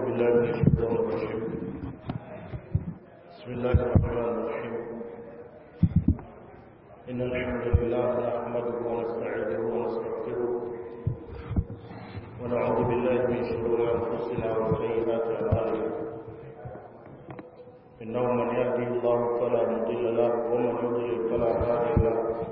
بالله من الشيطان الرجيم بسم الله الرحمن الرحيم إن الحمد لله نحمده ونستعينه ونستغفره ونعوذ بالله من شرور أنفسنا وسيئات أعمالنا إنه من يهده الله فلا مضل له ومن يضلل فلا هادي له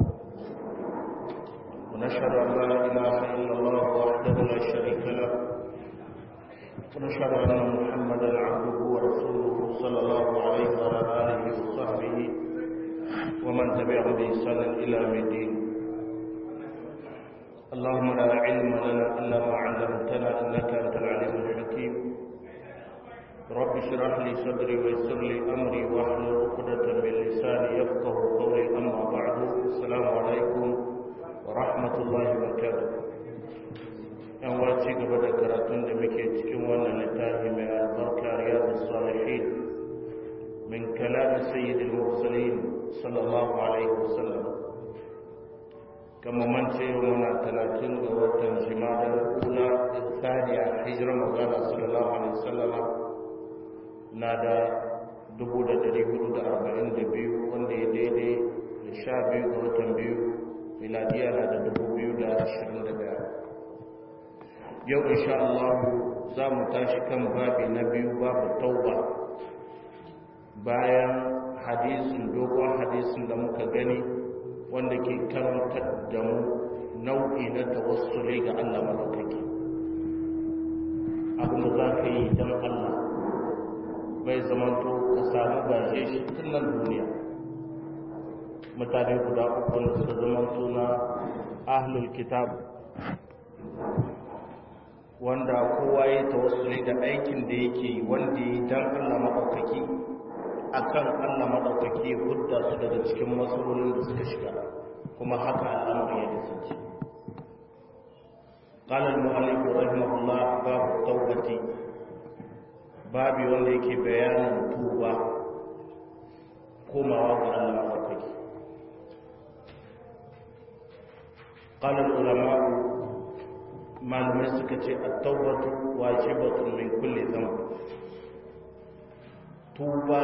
ونشهد أن لا إله إلا الله وحده لا شريك له ونشهد أن محمدا عبده ورسوله صلى الله عليه وعلى آله وصحبه ومن تبعهم بإحسان إلى يوم الدين اللهم لا علم لنا إلا ما علمتنا إنك أنت العليم الحكيم رب اشرح لي صدري ويسر لي أمري واحلل عقدة من لساني يفقه قولي أما بعد السلام عليكم ورحمة الله وبركاته yan wace gaba da karatun da muke cikin wannan littafi mai albarka riyadu salihin min kalamin sayyidul mursalin sallallahu alaihi wasallam kama mance muna talatin ga watan jimadar ula tsariya hijirar magana sallallahu alaihi wasallam na da dubu da dari hudu da arba'in da biyu wanda ya daidai da sha biyu ga watan biyu miladiya na da dubu biyu da ashirin da daya yau insha Allah za mu tashi kan babi na biyu babu tauba bayan hadisin dogon hadisin da muka gani wanda ke karantar da mu nau'i na tawassuli ga Allah malaukaki abin da za ka yi don Allah bai zamanto ka samu gaje shi tun nan duniya mutane guda uku da suka zamanto na ahlul kitab wanda kowa ya tawassuli da aikin da yake wanda ya dan Allah madaukaki akan Allah madaukaki ya hudda su daga cikin matsalolin da suka shiga kuma haka al'amari ya kasance قال المؤلف رحمه الله باب التوبة babi wanda yake bayanin tuba komawa ga Allah madaukaki قال العلماء malamai suka ce a taubatu wajibatun min kulle zama tuba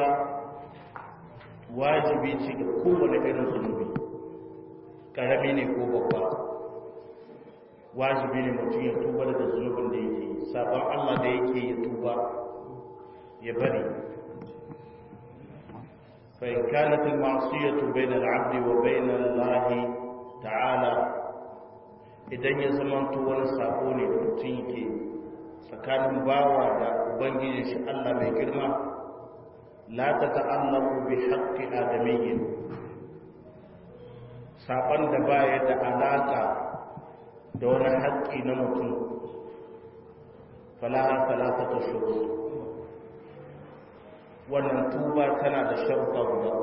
wajibi ce ga kowane irin zunubi karami ne ko babba wajibi ne mutum ya tuba daga zunubin da yake sabon allah da yake ya tuba ya bari فإن كانت المعصية بين العبد وبين الله تعالى idan ya zamanto wani sako ne da mutum yake tsakanin bawa da ubangiji shi Allah mai girma la ta ta'allaku bi haqqi adamiyyin saban da baya da alaka da wani haƙƙi na mutum falaha salatatu shurut wannan tuba tana da sharuɗa guda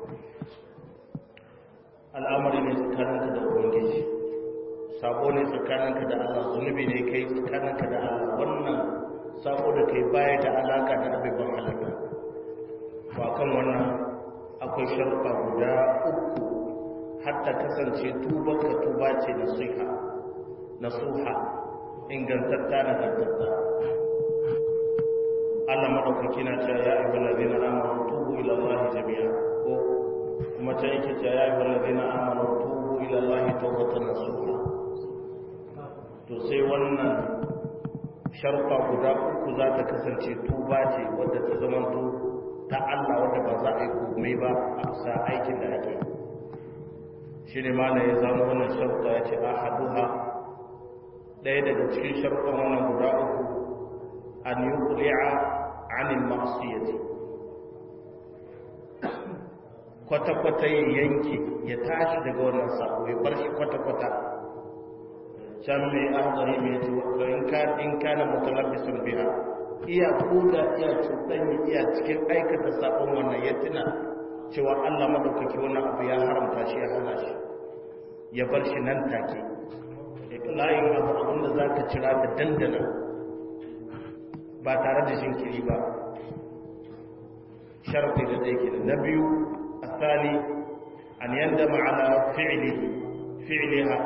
al'amari ne tsakaninka da ubangiji sabo ne tsakaninka da Allah zunubi ne kai tsakaninka da Allah wannan sabo da kai baya da alaka da abubuwan halaka ba kan wannan akwai sharuɗa guda uku hatta kasance tuba ka tuba ce na suha na suha ingantatta na gantatta Allah madaukaki na cewa ya ayyuhal ladina amanu tubu ila Allah jami'a ko kuma ta yake cewa ya ayyuhal ladina amanu tubu ila Allah tawbatan nasuha to sai wannan sharfa guda uku za ta kasance tuba ce wadda ta zamanto ta Allah wadda ba za a yi komai ba a bisa aikin da ake shi ne mana ya zama wannan sharfa ya ce a haduha ɗaya daga cikin sharfan wannan guda uku an yi kuli'a anil ma'asiyati kwata-kwata ya yanke ya tashi daga wannan sako ya bar shi kwata-kwata can mai ahzari mai ce in kana mutalabbisin biya iya koda iya cuɗanya iya cikin aikata sabon wannan ya tuna cewa Allah madaukaki wani abu ya haramta shi ya hana shi ya bar shi nan take layin abu abinda za ka cira da dandana ba tare da shinkiri ba sharfi da zai ke na biyu a tsali an yanda ma'ana fi'iliha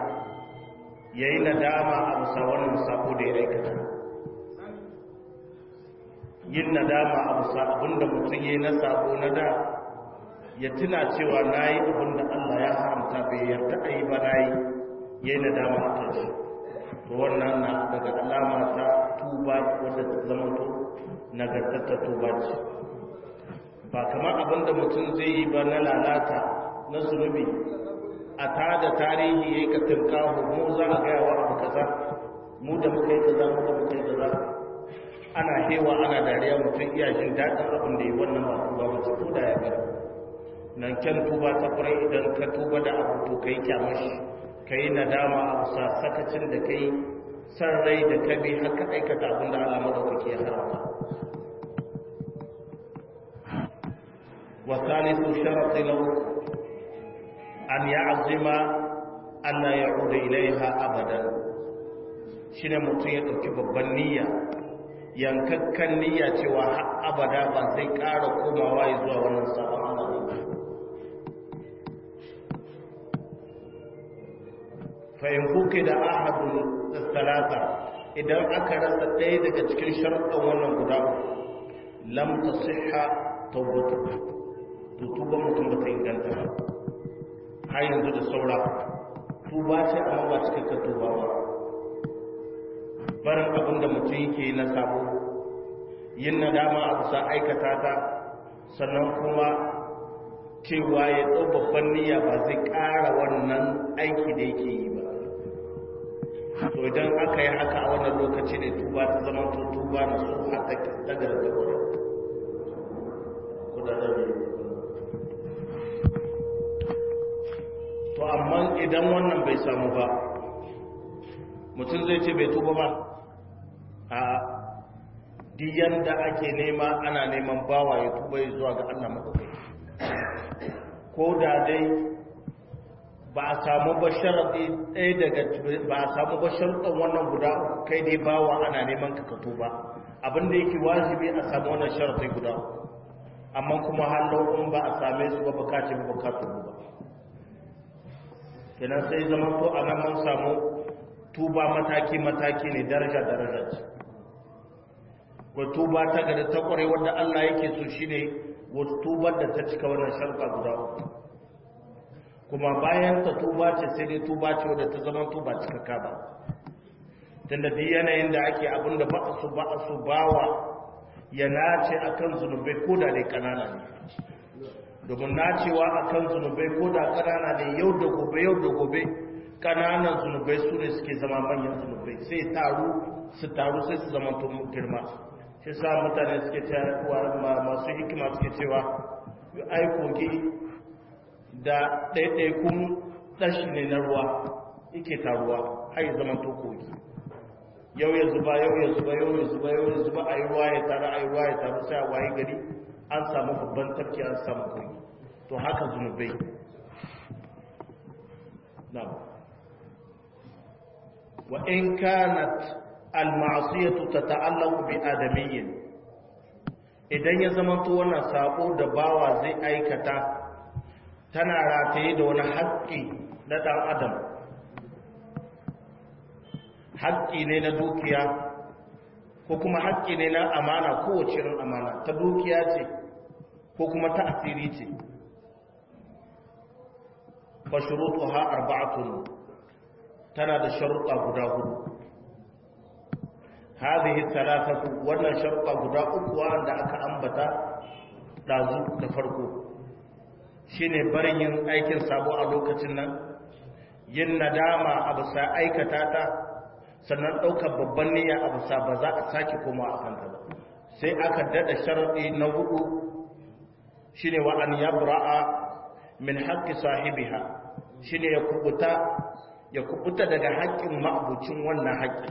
ya yi nadama a bisa wannan sako da ya aikata yin nadama a bisa abinda mutum ya yi na sabo na da ya tuna cewa na yi abinda Allah ya haramta bai yarda a yi ba na yi ya yi nadama a kan shi to wannan na daga alama ta tuba wadda ta zama to nagartattar tuba ce ba kamar abinda mutum zai yi ba na lalata na zunubi a tada tarihi ya yi ka tunkahu mu za a gaya wa abu kaza mu da muka yi kaza mu da muka yi kaza ana hewa ana dariya mutum iya jin daɗin abin da yi wannan ba tuba wace ko da ya gari nan kyan tuba ta kwarai idan ka tuba da abu to ka yi kyamashi ka yi nadama a bisa sakacin da ka yi san rai da ka bi har ka aikata abin da Allah madaukaki ya haramta wa thalithu sharati lahu an ya'zima an la ya'uda ilaiha abadan shine mutum ya dauki babban niyya yankakkan niyya cewa har abada ba zai ƙara komawa zuwa wannan sabon Allah fa'in kuke da ahadun talata idan aka rasa ɗaya daga cikin sharɗin wannan guda lam ta siha taubatu to tuba mutum ba ta inganta ba har yanzu da saura tuba ce amma ba cikakken tuba ba barin abin da mutum yake na sabo yin nadama a bisa aikata ta sannan kuma cewa ya ɗau babban niyya ba zai ƙara wannan aiki da yake yi ba to idan aka yi haka a wannan lokaci ne tuba ta zama to tuba na su a daga da kura to amma idan wannan bai samu ba mutum zai ce bai tuba ba a diyan da ake nema ana neman bawa ya tuba ya zuwa ga Allah maɗaukai ko da dai ba a samu ba sharaɗi ɗaya daga ba a samu ba sharaɗin wannan guda kai dai bawa ana neman ka kato ba abinda yake wajibi a samu wannan sharaɗi guda amma kuma hallo in ba a same su ba bukaci ba bukatu ba kenan sai zama to a nan mun samu tuba mataki mataki ne daraja daraja ce ko tuba ta gada ta kware wanda Allah yake so shine wato tubar da ta cika wannan sharuɗa guda uku kuma bayan ta tuba ce sai dai tuba ce wadda ta zama tuba cikakka ba tunda duk yanayin da ake abin da ba a su ba a su bawa ya nace akan zunubai ko da dai kanana ne domin nacewa akan zunubai ko da kanana ne yau da gobe yau da gobe kananan zunubai su ne suke zama manyan zunubai sai taru su taru sai su zama girma shi sa mutane suke cewa masu hikima suke cewa ai kogi da ɗaiɗaikun ɗashi ne na ruwa yake taruwa har yi zaman tokoki yau ya zuba yau ya zuba yau ya zuba yau ya zuba a yi ruwa ya taru a yi ruwa ya taru sai a waye gari an samu babban tafki an samu kogi to haka zunubai na wa in kanat al-ma'siyatu tata'allaqu bi adamiyyin idan ya zama to wannan sabo da bawa zai aikata tana rataye da wani haƙƙi na ɗan adam haƙƙi ne na dukiya ko kuma haƙƙi ne na amana kowace irin amana ta dukiya ce ko kuma ta asiri ce fa shurutuha arba'atun tana da sharuɗa guda hudu hadhihi thalathatu wannan sharuɗa guda uku wanda aka ambata dazu da farko shine barin yin aikin sabo a lokacin nan yin nadama a bisa aikata ta sannan ɗaukar babban niyya a bisa ba za a sake koma a kanta ba sai aka daɗa sharaɗi na hudu shine wa an yabra'a min haƙƙi sahibiha shine ya kubuta ya kubuta daga haƙƙin ma'abucin wannan haƙƙi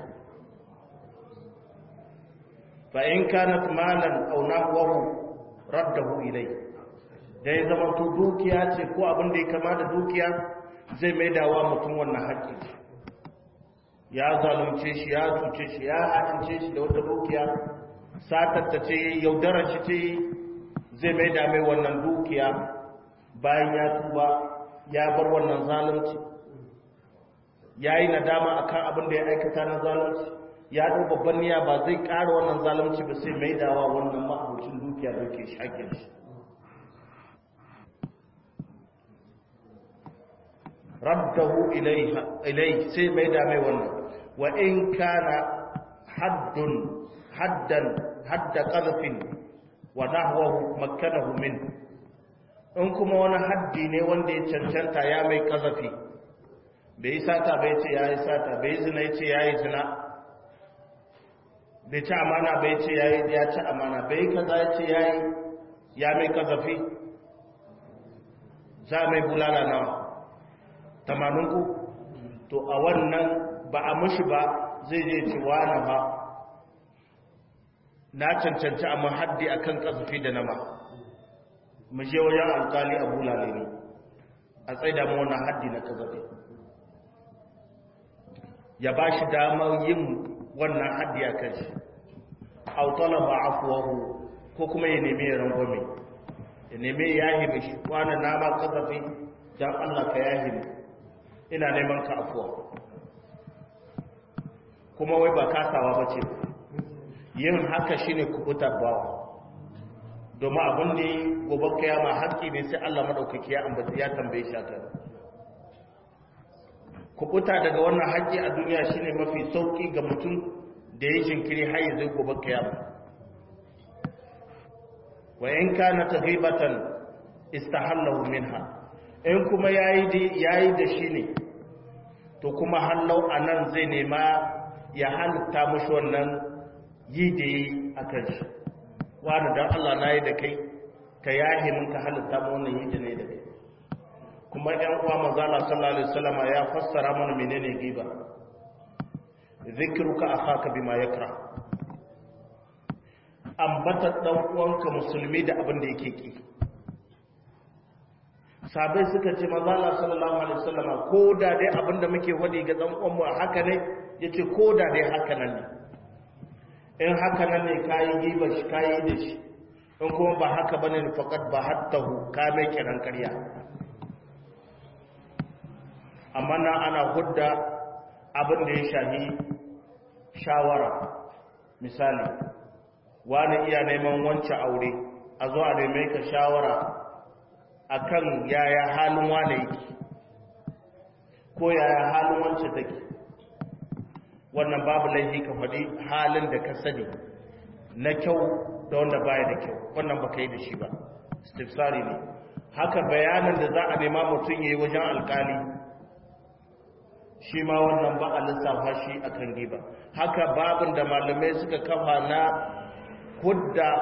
fa in kanat malan aw nahwahu raddahu ilayhi da ya zama to dukiya ce ko abin da ya kama da dukiya zai mai dawa mutum wannan haƙƙi ya zalunce shi ya cuce shi ya haɗince shi da wata dukiya satatta ce yaudarar shi ce zai mai da mai wannan dukiya bayan ya tuba ya bar wannan zalunci ya yi nadama a kan abin da ya aikata na zalunci ya ɗau babban niyya ba zai ƙara wannan zalunci ba sai mai dawa wannan ma'abucin dukiya da ke shakin shi raddahu ilai sai mai da mai wannan wa in kana haddun haddan hadda qadfin wa nahwahu makkanahu min in kuma wani haddi ne wanda ya cancanta ya mai kazafi bai yi sata bai ce ya yi sata bai yi zina ya ce ya yi zina bai ci amana bai ce ya ci amana bai kaza ya ce ya yi ya mai kazafi za mai bulala nawa tamanin ku to a wannan ba a mushi ba zai je ce wani ba na cancanci a mahaddi a kan kazafi da nama mu je wajen alkali a bulale ne a tsaida mu wannan haddi na kazafi ya ba shi damar yin wannan haddi a kan shi autala ba afuwahu ko kuma ya nemi ya rangwame ya nemi ya yahi shi kwanan nama kazafi don allah ka yahi ina neman ka afuwa kuma wai ba kasawa ba ce yin haka shine kubuta bawa domin abin da gobe kiyama haƙƙi ne sai allah maɗaukaki ya ambata ya tambaye shi akan kubuta daga wannan haƙƙi a duniya shine mafi sauƙi ga mutum da ya jinkiri har yanzu gobe kiyama wa in kana taghibatan istahallahu minha in kuma yayi yayi da shi ne to kuma hallau anan zai nema ya halitta mushi wannan yi da yi akan shi wani dan Allah nayi da kai ka yahi mun ka halitta mu wannan yi da ne da kai kuma ɗan uwa manzala sallallahu alaihi wasallam ya fassara mana menene giba zikruka akhaka bima yakra ambata dan uwanka musulmi da abin da yake ki sabai suka ce manzala sallallahu alaihi wasallam ko da dai abin da muke wadi ga dan uwan mu haka ne yace ko da dai haka nan ne in haka nan ne kayi giba shi kayi da shi in kuma ba haka bane faqat ba hattahu ka mai kiran ƙarya amma na ana hudda abin da ya shahi shawara misali wani iya neman wancan aure a zo a neme ka shawara akan yaya halin wane yake ko yaya halin wancan take wannan babu laifi ka faɗi halin da ka sani na kyau da wanda baya da kyau wannan ba ka yi da shi ba stifsari ne haka bayanin da za a nema mutum ya yi wajen alkali shi ma wannan ba a lissafa shi a kan giba haka babin da malamai suka kafa na hudda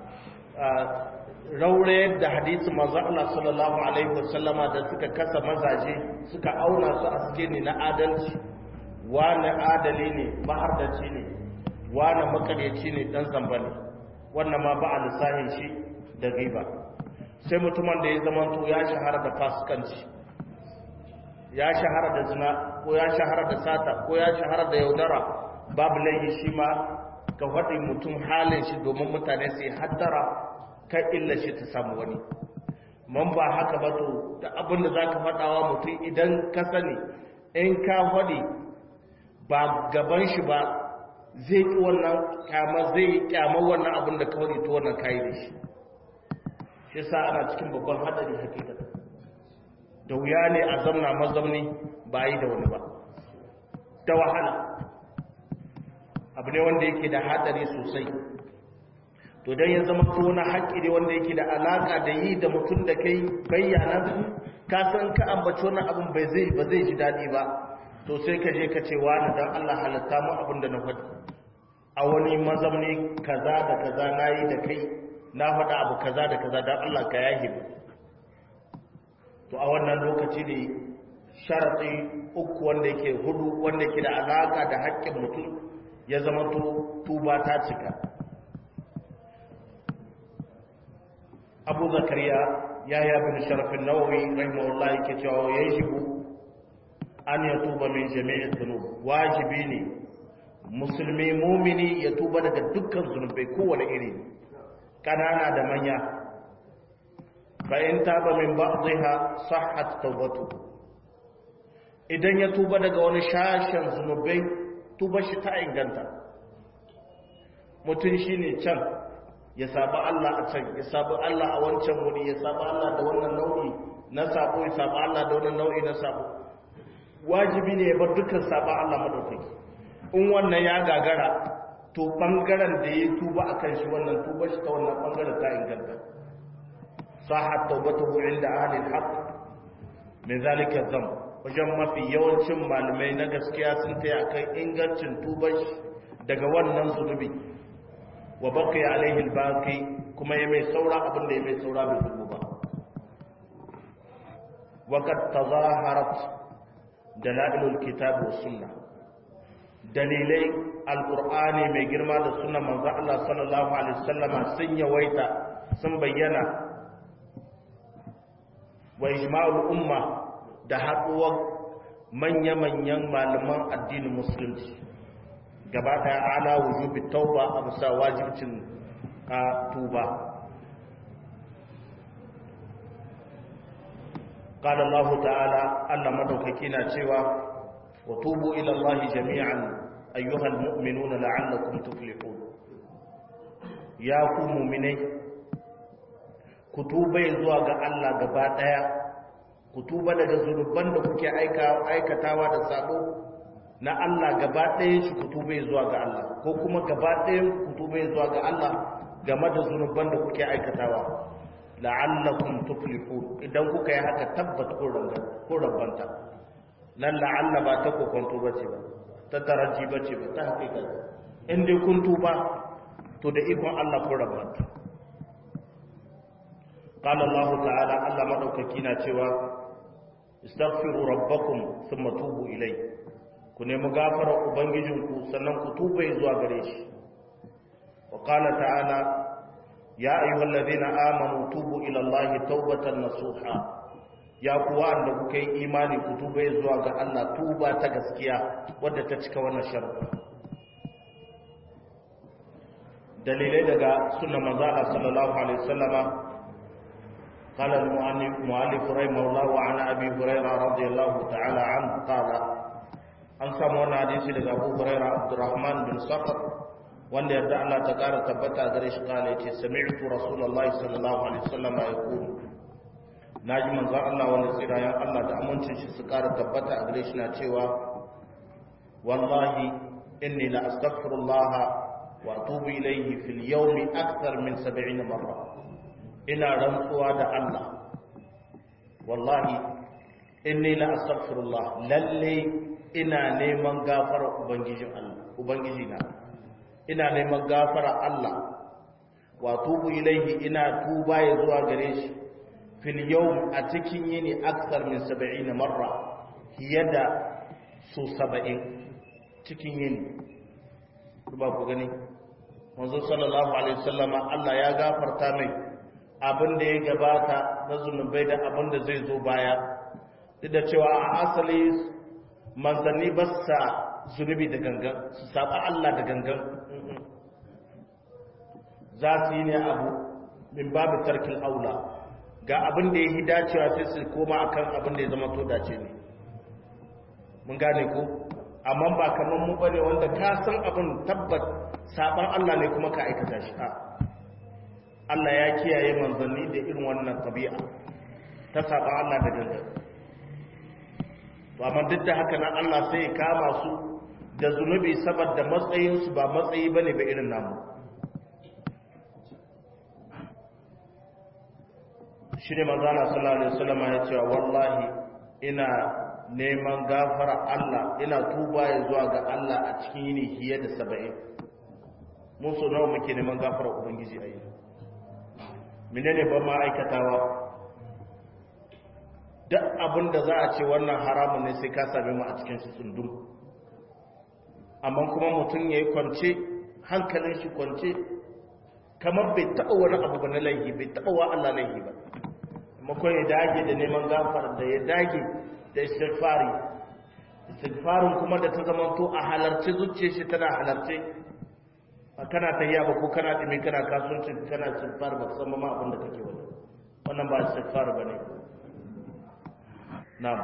raurayar da hadisi manzo Allah sallallahu alaihi wasallama da suka kasa mazaje suka auna su a ne na adalci wani adali ne mahardaci ne wani makaryaci ne dan zamba ne wannan ma ba a lissahin shi da giba sai mutumin da ya zamanto ya shahara da fasikanci ya shahara da zina ko ya shahara da sata ko ya shahara da yaudara babu laifi shi ma ka faɗi mutum halin shi domin mutane su yi hattara kan illa shi ta samu wani man ba haka ba to da abin da za ka faɗawa mutum idan ka sani in ka faɗi ba gaban shi ba zai ƙi wannan kyama zai yi kyamar wannan abin da ka faɗi ta wannan kayi da shi shi sa ana cikin babban haɗari hakikata da wuya ne a zamna mazamni ba yi da wani ba da wahala abu ne wanda yake da hadari sosai to dan ya zama to wani haƙƙi ne wanda yake da alaka da yi da mutum da kai bayyana ka san ka ambaci wannan abin bai zai ba zai ji daɗi ba to sai ka je ka ce wani dan Allah halatta mu abin da na faɗi a wani mazamni kaza da kaza nayi da kai na faɗa abu kaza da kaza dan Allah ka yahi to a wannan lokaci ne sharaɗi uku wanda yake hudu wanda yake da alaka da haƙƙin mutum ya zama to tuba ta cika abu zakariya ya yi abin sharafin nawawi rahimahullah yake cewa ya shigo an ya tuba min jami'in zunub wajibi ne musulmi mumini ya tuba daga dukkan zunubai kowane iri ƙanana da manya bayan taba min ba'dha sahhat tawbatu idan ya tuba daga wani shashin zunubai tuba shi ta inganta mutum shine can ya saba Allah a can ya saba Allah a wancan wuri ya saba Allah da wannan nau'i na sabo ya saba Allah da wannan nau'i na sabo wajibi ne ya bar dukkan saba Allah madaukaki in wannan ya gagara to bangaren da ya tuba akan shi wannan tuba shi ta wannan bangaren ta inganta sahat tawbatuhu inda ahli al-haq min zalika dhanb wajen mafi yawancin malamai na gaskiya sun taya kan ingancin tuban shi daga wannan zunubi wa baqiya alaihi al-baqi kuma ya mai saura abin da ya mai saura bai zubu ba wa qad tazaharat dalailul kitab was sunnah dalilai alqur'ani mai girma da sunnar manzo Allah sallallahu alaihi wasallama sun yawaita sun bayyana wa ijma'ul umma da haɗuwar manya-manyan malaman addinin musulunci gaba ɗaya ala wujubi tauba a bisa wajibcin a tuba قال الله تعالى ألا مدوككينا cewa وتوبوا إلى الله جميعا أيها المؤمنون لعلكم تفلحون يا ku mu'minai ku tuba zuwa ga Allah gaba daya ku tuba daga zunuban da kuke aikatawa da sabo na Allah gaba ɗaya shi ku tuba zuwa ga Allah ko kuma gaba ɗaya ku tuba zuwa ga Allah game da zunuban da kuke aikatawa la'allakum tuflihun idan kuka yi haka tabbat ko rabanta nan la'alla ba ta kokonto bace ba ta taraji bace ba ta hakika in dai kun tuba to da ikon Allah ko rabanta قال الله تعالى الله مدوكaki na cewa istaghfiru rabbakum thumma tubu ilai ku nemi gafara ubangijinku sannan ku tuba zuwa gare shi wa qala ta'ala ya ayyuhallazina amanu tubu ila allahi tawbatan nasuha ya kuwa da kuka yi imani ku tuba zuwa ga Allah tuba ta gaskiya wadda ta cika wannan sharuɗa dalilai daga sunnan manzo Allah sallallahu alaihi wasallama قال المؤلف رحمه الله عن ابي هريره رضي الله تعالى عنه قال an samu wani hadisi daga abu huraira abdurrahman bin sakar wanda yarda Allah ta kara tabbata gare shi kala yace sami'tu rasulullahi sallallahu alaihi wasallam ya kulu naji manzo Allah wanda tsirayen Allah da amincin shi su kara tabbata a gare shi na cewa wallahi inni la astaghfirullah wa atubu ilayhi fil yawmi akthar min 70 marra ina rantsuwa da Allah wallahi inni la astaghfirullah lalle ina neman gafara ubangijin Allah ubangiji na ina neman gafara Allah wa tubu ilaihi ina tuba ya zuwa gare shi fil yawm a cikin yini aksar min 70 marra yada su 70 cikin yini ba ku gani manzo sallallahu alaihi wasallama Allah ya gafarta mai abin da ya gabata na zunubai da abin da zai zo baya duk da cewa a asali manzanni ba sa zunubi da gangan su saba Allah da gangan za su yi ne abu min babu tarkin aula ga abin da ya yi dacewa sai su koma akan abin da ya zama to dace ne mun gane ko amma ba kamar mu bane wanda ka san abin tabbat saban Allah ne kuma ka aikata shi a Allah ya kiyaye manzanni da irin wannan tabi'a ta saban Allah da gangan to amma duk da haka nan Allah sai ya kama su da zunubi saboda matsayinsu ba matsayi bane ba irin namu shi ne manzana sallallahu alaihi wasallam ya ce wallahi ina neman gafara Allah ina tuba ya zuwa ga Allah a cikin yini fiye da 70 mun so nawa muke neman gafara ubangiji a yi menene ba ma aikatawa duk abin da za a ce wannan haramun ne sai ka same mu a cikin shi tsundum amma kuma mutum ya yi kwance hankalin shi kwance kamar bai taɓa wani abu ba na laihi bai taɓa wa Allah laihi ba makon ya dage da neman gafar da ya dage da istighfari istighfarin kuma da ta zama to a halarci zuciya shi tana halarce a kana tayya ba ko kana dimi kana kasuwanci kana istighfar ba san ma abin da kake wani wannan ba istighfar bane na'am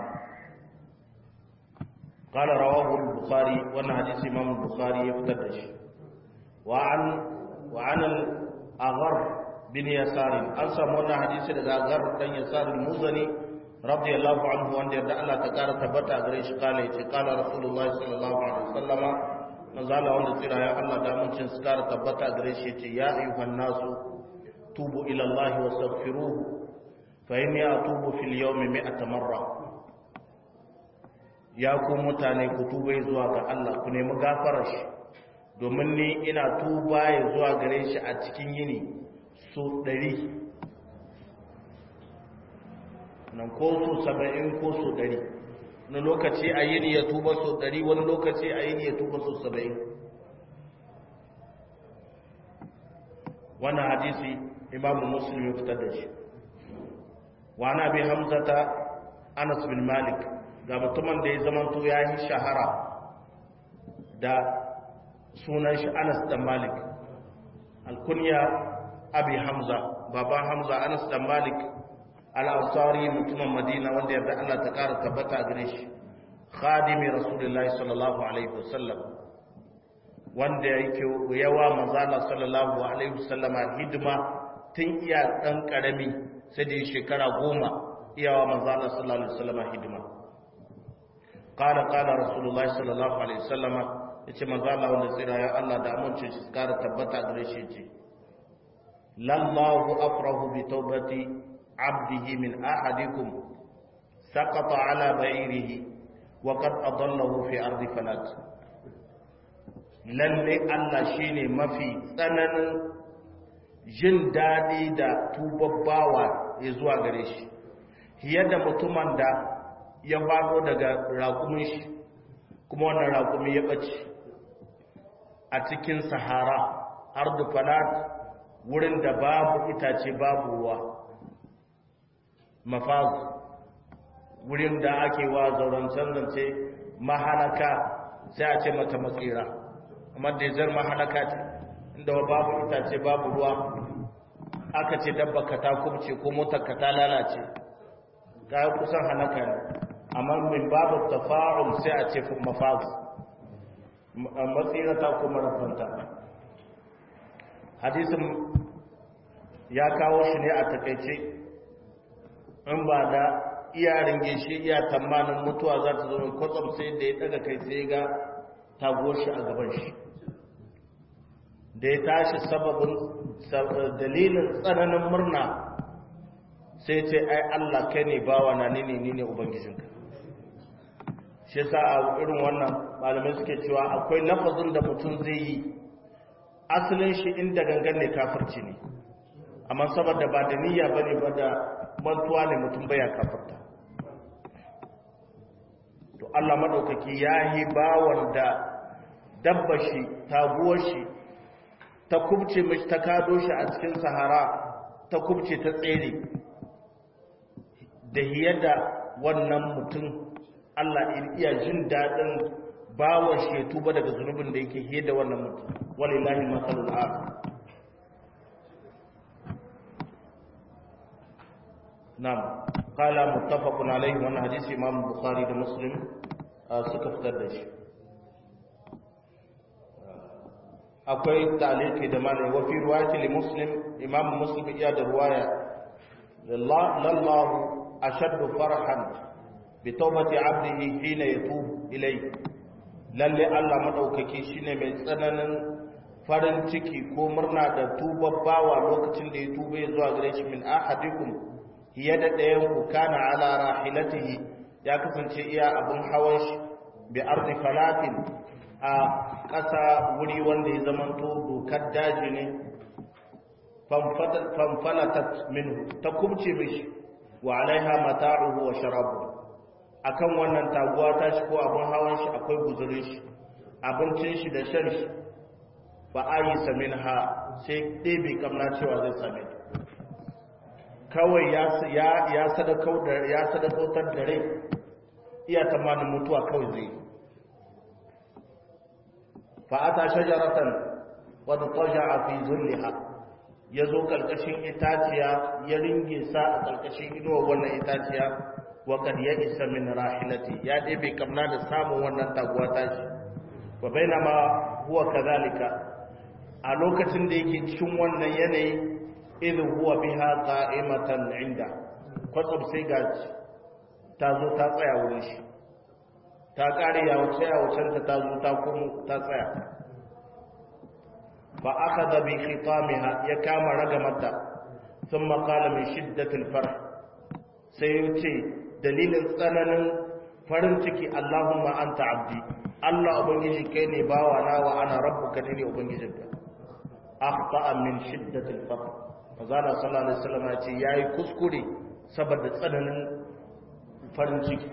قال رواه البخاري وانا حديث امام البخاري يفتر شيء wa an wa an al-aghar bin yasar an samu wannan hadisi daga aghar dan yasar al-muzani radiyallahu anhu wanda yadda Allah ta kara tabbata gare shi kala yace kala rasulullahi sallallahu alaihi wasallama manzala wanda tsira ya Allah da amincin su kara tabbata gare shi yace ya ayyuhan nasu tubu ila Allah wastaghfiruhu fa inni atubu fil yawmi mi'ata marra ya ku mutane ku tuba zuwa ga Allah ku nemi gafarar shi domin ni ina tuba ya zuwa gare shi a cikin yini so ɗari nan ko so saba'in ko so ɗari wani lokaci a yini ya tuba so ɗari wani lokaci a yini ya tuba so saba'in wannan hadisi imamu muslim ya fitar da shi wa na bi hamzata anas bin malik ga mutumin da ya zamanto ya yi shahara da sunan shi anas dan malik alkunya abi hamza baban hamza anas dan malik al-ansari mutumin madina wanda yarda Allah ta kara tabbata gare shi khadimi rasulullahi sallallahu alaihi wasallam wanda yake yawa manzala sallallahu alaihi wasallama hidima tun iya dan karami sai da shekara goma iyawa manzala sallallahu alaihi wasallama hidima qala qala rasulullahi sallallahu alaihi wasallama yace manzala wanda tsira ya Allah da amincin shi kara tabbata gare shi ce lallahu afrahu bi tawbati abdihi min ahadikum saqata ala ba'irihi wa qad adallahu fi ardi falat lalle Allah shine mafi tsananin jin daɗi da tubabbawa ya zuwa gare shi yadda mutumin da ya faɗo daga raƙumin shi kuma wannan raƙumi ya ɓace a cikin sahara har da falat wurin da babu itace babu ruwa mafazu wurin da ake wa zauren zance mahalaka sai a ce mata matsira amma da zar mahalaka ce inda babu itace babu ruwa aka ce dabba ka ta kubce ko motar ka ta lalace ga kusan halaka ne amma min babu tafa'ul sai a ce mafaz matsira ta kuma rafanta hadisin ya kawo shi ne a takaice in ba da iya ringe shi iya tamanin mutuwa za ta zo kwatsam sai da ya daga kai sai ga tago shi a gaban shi da ya tashi sababin dalilin tsananin murna sai ce ai Allah kai ne bawa na ni ne ni ne ubangijinka shi yasa a irin wannan malamai suke cewa akwai lafazin da mutum zai yi asalin shi inda gangan ne kafirci ne amma saboda ba da niyya bane ba da mantuwa ne mutum baya kafirta to Allah madaukaki yayi bawan da dabba shi taguwar shi ta kubce mishi ta kado shi a cikin sahara ta kubce ta tsere da hiyada wannan mutum Allah iya jin daɗin bawan shi ya tuba daga zunubin da yake hiyada wannan mutum walillahi masalul a'la نعم قال متفق عليه وانا حديث امام البخاري ده مسلم suka fitar da shi akwai taliki da malai wa fi riwayati li muslim imam muslim ya da riwaya lallahu ashaddu farhan bi tawbati abdihi hina yatub ilay lalle Allah madaukaki shine mai tsananin farin ciki ko murna da tubabbawa lokacin da ya tuba zuwa gare shi min ahadikum yadda ɗayan ku kana ala rahilatihi ya kasance iya abin hawan shi bi ardi falatin a ƙasa wuri wanda ya zamanto dokar daji ne fanfalatat minhu ta kubce mishi wa alaiha mata'uhu wa sharabu akan wannan taguwa ta shi ko abin hawan shi akwai guzurin shi abincin shi da shan shi ba a yi samin ha sai ɗebe kamna cewa zai same ta kawai ya sadakautar da rai iya tamanin mutuwa kawai zai fa'ata shajaratan wadda ƙwaja a fi zulliha ya zo ƙarƙashin itaciya ya ringe sa a ƙarƙashin inuwa wannan itaciya waƙar ya isa min rahilati ya ɗebe kamna da samun wannan taguwa tashi wa baina ma huwa kazalika a lokacin da yake cikin wannan yanayi idh huwa biha qa'imatan inda kwatsam sai ga ta zo ta tsaya wurin shi ta kare ya wuce ya wucen ta zo ta kuma ta tsaya fa akhadha bi khitamiha ya kama ragamata thumma qala min shiddatil farh sai ya ce dalilin tsananin farin ciki Allahumma anta abdi Allah ubangiji kai ne bawa na wa ana rabbuka ne ubangijinka akhta'a min shiddatil farh Mazala sallallahu alaihi wasallam ya ce yayi kuskure saboda tsananin farin ciki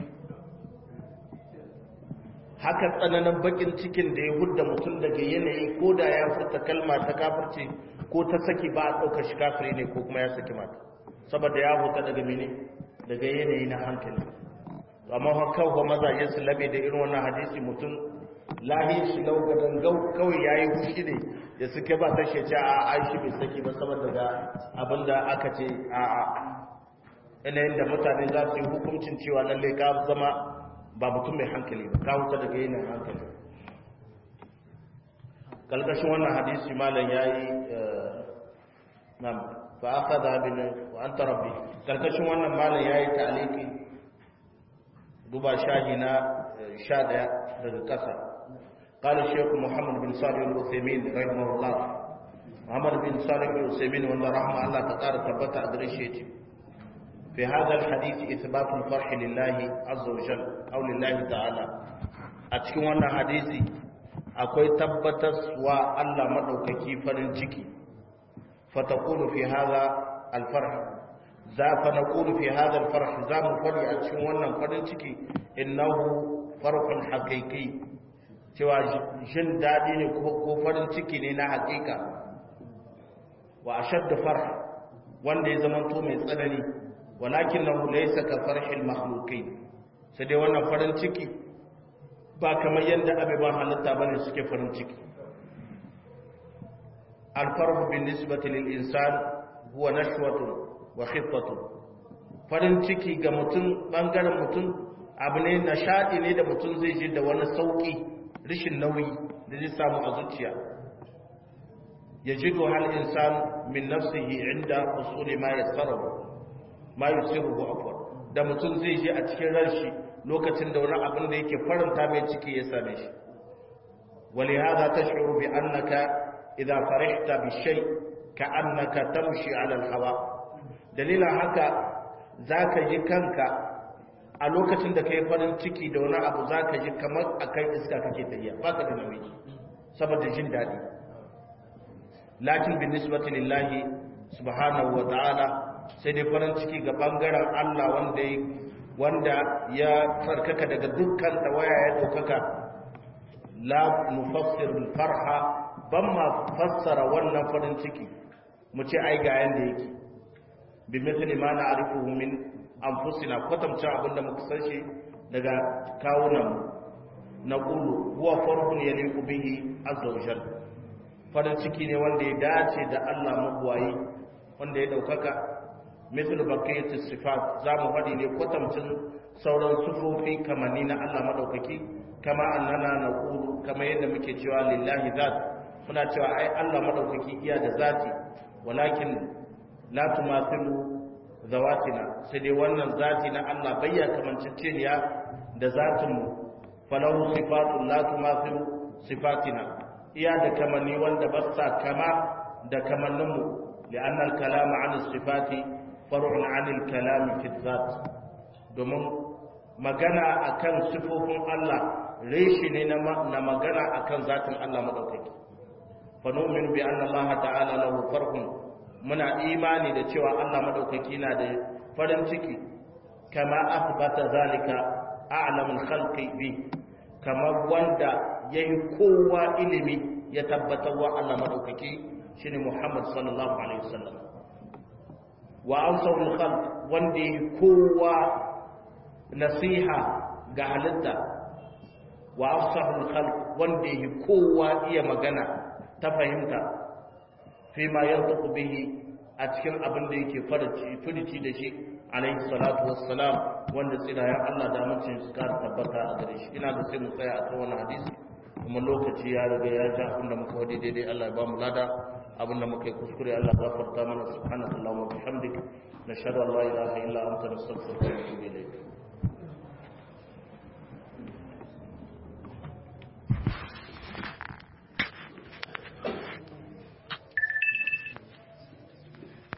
haka tsananin bakin cikin da ya hudda mutum daga yanayi ko da ya furta kalma ta kafirce ko ta saki ba a ɗauka shi kafiri ne ko kuma ya saki mata saboda ya huta daga mene daga yanayi na hankali amma haka ko mazaje su labe da irin wannan hadisi mutum lahi shi lau ga dangau kawai yayi fushi ne da suke ba ta shece a aishi bai saki ba saboda ga abinda aka ce a a yanayin da mutane za su yi hukuncin cewa lalle ka zama ba mutum mai hankali ba ka wuta daga yanayin hankali kalkashin wannan hadisi malam yayi nam fa akhadha bin wa anta rabbi kalkashin wannan malam yayi ta'liqi duba shahi na 11 daga kasa قال الشيخ محمد بن صالح العثيمين رحمه الله محمد بن صالح العثيمين والله رحمه الله تقار ثبت أدريشيتي في هذا الحديث إثبات الفرح لله عز وجل أو لله تعالى أتكون وانا حديثي أكوي تبتس وألا مدوككي فرنجكي فتقول في هذا الفرح ذا فنقول في هذا الفرح ذا مفري أتكون وانا فرنجكي إنه فرح حقيقي cewa jin daɗi ne ko farin ciki ne na haƙiƙa wa ashadda farh wanda ya zama to mai tsanani walakin lahu laysa ka farhil makhluqin sai dai wannan farin ciki ba kamar yadda abubuwan halitta bane suke farin ciki alfarhu bin nisbati lil insan huwa nashwatun wa khiffatun farin ciki ga mutum bangaren mutum abu ne nishadi ne da mutum zai ji da wani sauki rishin nauyi da zai samu a zuciya ya ji hal insan min nafsihi inda usuli ma yassarahu ma yusiruhu afwan da mutum zai ji a cikin ranshi lokacin da wani abin da yake faranta mai ciki ya same shi ولهذا تشعر بأنك إذا فرحت بالشيء كأنك تمشي على الهواء دليل haka zaka ji kanka a lokacin da kai farin ciki da wani abu zaka ji kamar akan iska kake tafiya baka da nauyi saboda jin dadi lakin bin nisbati lillahi subhanahu wa ta'ala sai dai farin ciki ga bangaren Allah wanda wanda ya tsarkaka daga dukkan tawaya ya daukaka la nufassir farha ban ma fassara wannan farin ciki mu ce ai ga yanda yake bi mithli ma na'rifuhu min anfusina kwatamta abinda muka san shi daga kawunan na qulu huwa farhun yaliqu bihi azza wa jalla farin ciki ne wanda ya dace da Allah mabuwayi wanda ya daukaka mithlu baqiyati sifat zamu faɗi ne kwatamcin sauran sufofi kamanni na Allah madaukaki kama annana naqulu kama yadda muke cewa lillahi zat muna cewa ai Allah madaukaki iya da zati walakin la tumathilu zawatina sai dai wannan zati na Allah bayya kamanceceniya da zatinmu falahu sifatun la tumathilu sifatina iya da kamanni wanda ba sa kama da kamanninmu li'anna al-kalama 'an as-sifati far'un 'an al-kalami fi dhat domin magana akan sifofin Allah reshi ne na magana akan zatin Allah madaukaki fa nu'minu bi anna Allah ta'ala lahu farhun muna imani da cewa Allah madaukaki na da farin ciki kama athbata zalika a'lamul khalqi bi kama wanda yayi kowa ilimi ya tabbatar wa Allah madaukaki shine Muhammad sallallahu alaihi wasallam wa ansarul khalq wanda yayi kowa nasiha ga halitta wa afsahul khalq wanda yayi kowa iya magana ta fahimta fi ma yantaku bihi a cikin abin da yake furici da shi alaihi salatu wassalam wanda tsirayen Allah da mutum su kara tabbata a gare shi ina da sai mu tsaya a kan wannan hadisi kuma lokaci ya riga ya ja abinda muka wadi daidai Allah ya ba mu lada abinda muka yi kuskure Allah gafarta mana subhanakallahumma wa bihamdik nashhadu an la ilaha illa anta nastaghfiruka wa natubu ilayk